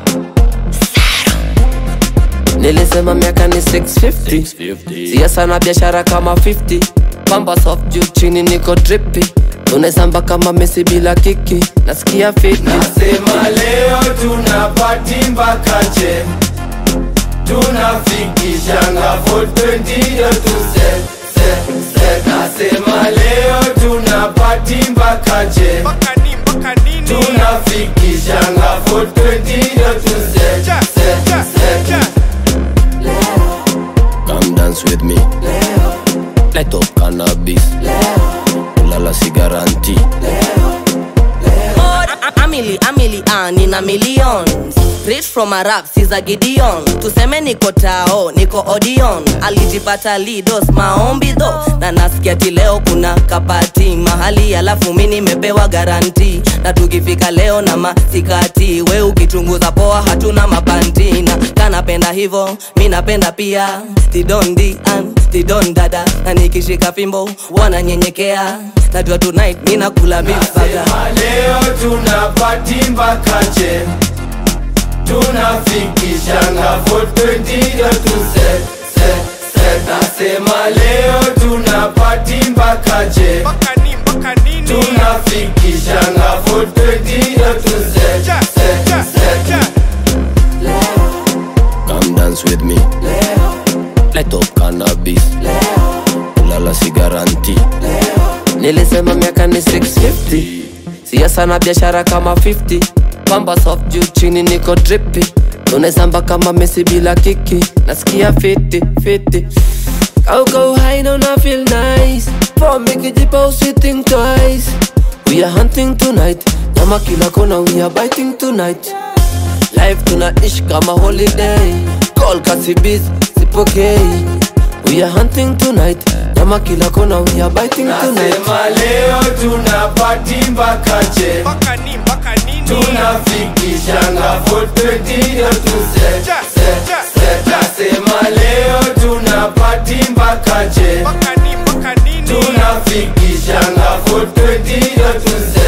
nilisema miaka ni 650 siasa na biashara kama 50 pamba soft juu chini niko dripi unaesamba kama mesi bila kiki nasikia fiti Nasema leo tunapati mpaka che tunafikishanga for 20 ndio tuse se, se. Nasema leo tunapati mpaka che mpaka ni mpaka nini tunafikishanga for 20 ndio tuse Ja, se, ja, se. ja. Come dance with me. Light up cannabis. Ulala sigaranti. amili amili ah, nina millions rich from a rap siza gideon tuseme niko tao niko odion alijipata lidos maombi dho na nasikia ti leo kuna kapati mahali alafu mi nimepewa garanti na tukifika leo na masikati we ukichunguza poa hatuna mapantina kanapenda hivo mi napenda pia tidondi an tidon dada na nikishika fimbo wananyenyekea najua tonight mi nakula bifaga Nasema leo tunapati mpaka che tunafikishanga for 20 ndio tuse se, se. Nasema leo tunapati mpaka che mpaka ni mpaka nini tunafikishanga for 20 ndio tuse Ja, se, ja, se. ja. Come dance with me. Light up cannabis. Ulala sigaranti. nilisema miaka ni 650 siasa na biashara kama 50 pamba soft juu chini niko dripi unaesamba kama mesi bila kiki nasikia fiti fiti kaukau haina una feel nice pombe kijipa usi think twice we are hunting tonight nyama kila kona we are biting tonight life tunaishi kama holiday call kasibis sipokei we are hunting tonight nyama kila kona we are biting tonight Nasema leo tunapati mpaka che mpaka ni mpaka nini tunafikishanga for 20 ndio tuse Ja, se, ja, se. ja. Nasema leo tunapati mpaka che mpaka ni mpaka nini tunafikishanga for 20 ndio tuse